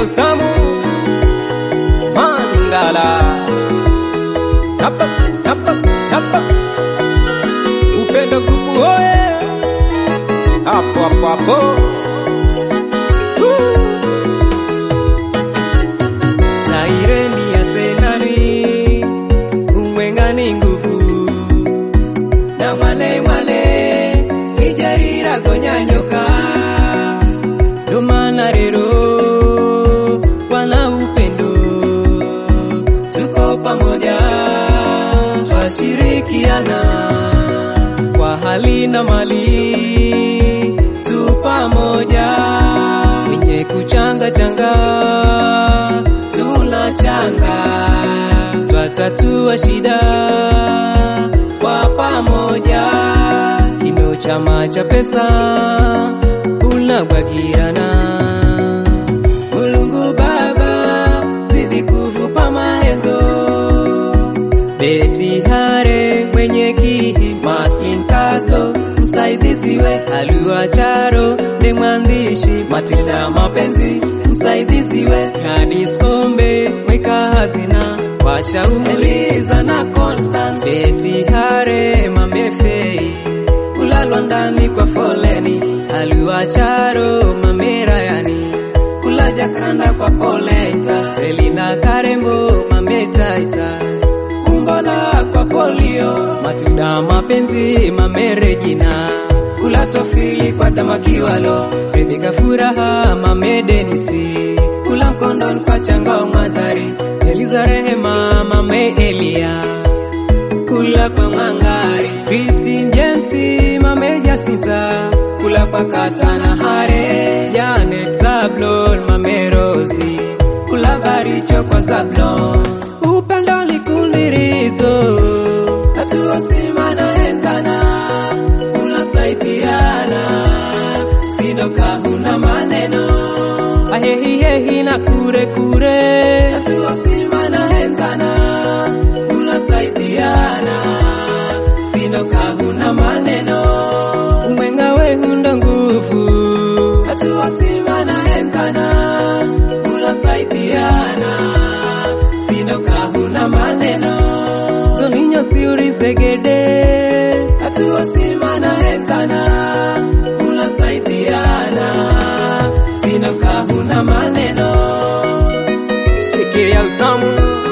usamu Mangala hapa hapa hapa upendo kupu hoye hapo hapo hapo Woo! taireni ya senani umwengani nguvu na mwale mwale ijarira gonyanyoka ndo maana rero wana upendo tuko pamoja twashirikiana kwa hali na mali tu pamoja wenye kuchanga changa tunachanga twatatua shida kwa pamoja kino chama cha pesa unagwagirana mulungu baba zidi kuvupa maenzo beti hare mwenye kihi masinkazo msaidizi we aliwacharo ni mwandishi matilda mapenzi msaidizi we Gladys Kombe mweka hazina washauri na Constance beti hare mamefei kulalwa ndani kwa foleni aliwacharo mamerayani kulaja karanda kwa polenta Selina Karembo mametaita kumbola kwa polio matilda mapenzi mamerejina kula tofili kwa damakiwalo Rebeka furaha mamedenisi kula mkondon kwa changao madhari Eliza rehema mame Elia kula kwa mangari Christine James mame Jacinta kula kwa katana hare Janet Sablon mame Rosi kula baricho kwa Sablon upendo likundirizo hatua sima na enzana unasaidiana sino kahuna maneno ahehihehi na kure kure hatua sima na enzana unasaidiana sino kahuna maneno umwenga wehunda nguvu hatua sima na enzana unasaidiana sino kahuna maneno zoninyo siurizegede hatua sima na enzana unasaidiana sino kahuna maneno shikilia usamu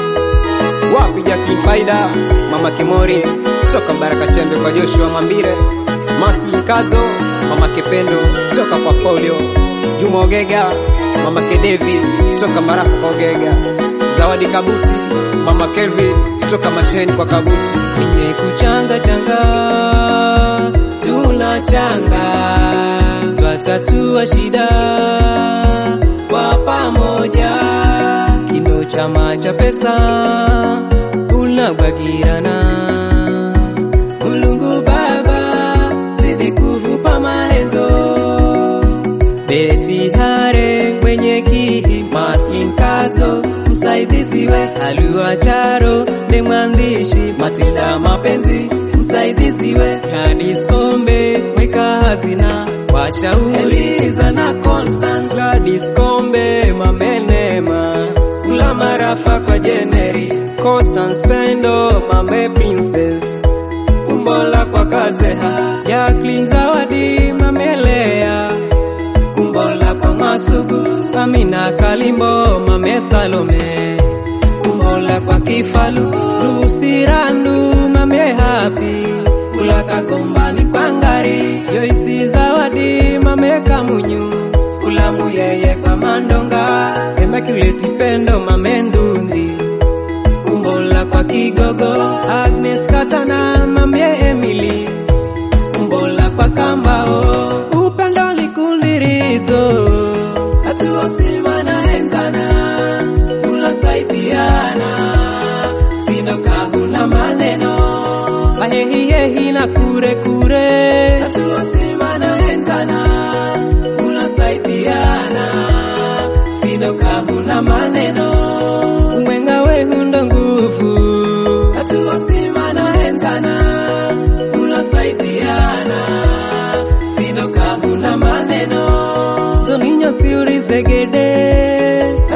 wapi Jacqueline Faida mama Kimori toka Baraka Chembe kwa Joshua Mambire Masli Kazo mama Kependo toka kwa Polio Juma Ogega mama Kedevi toka Marafa kwa Ogega Zawadi Kabuti mama Kelvin toka Masheni kwa Kabuti kwenye kuchanga changa tunachanga twatatua shida kwa pamoja kino chama cha pesa unagwagirana mulungu baba zidi kuvupa maenzo beti hare mwenye kihi masinkazo msaidizi we aliwacharo ni mwandishi matilda mapenzi msaidizi we Gladys Kombe mweka hazina washauri Eliza na Constance Gladys Kombe mamenema kula marafa kwa Jeneri Constance Pendo mame Princess kumbola kwa Kazeha Jacqueline Zawadi mamelea kumbola kwa Masugu Amina Kalimbo mame Salome kumbola kwa Kifalu Lucy Randu mame Happy kula kagombani kwa Ngari Joyce Zawadi mame Kamunyu kula muyeye kwa Mandonga Immaculate Pendo mame Ndundi kumbola kwa Kigogo Agnes Katana mame Emily kumbola kwa Kambao upendo likundirizo hatua sima na enzana unasaidiana sino kahuna maneno ahehihehi na kure kure hatua sima na enzana unasaidiana sino kahuna maneno umwenga wehunda nguvu hatua sima na enzana unasaidiana sino kahuna maneno zoninyo siurizegede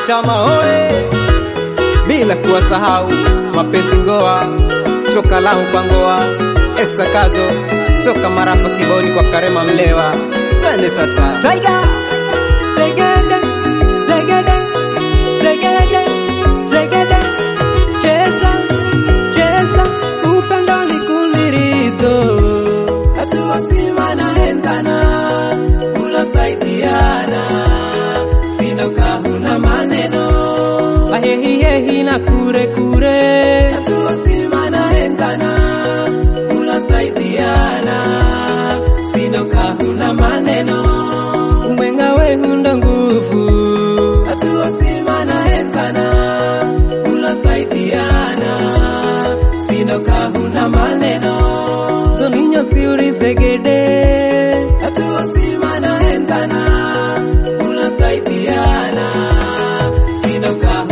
chama oe, bila kuwasahau mapenzi ngoa toka Lamu kwa ngoa, Esther Kazo toka Marafa Kiboni kwa Karema Mlewa. Swende sasa Tiger Segede, segede, segede, segede, cheza, cheza, upendo ni kulirizo. Hatua sima na enzana, unasaidiana, sina kahuna maneno. Ahehi hehi na kure kure. Hatua sima na enzana, unasaidiana, sina kahuna maneno mwenga we hunda nguvu hatua sima na enzana unasaidiana sino kahuna maneno toninyo siuri segede hatua sima na enzana unasaidiana sino kahuna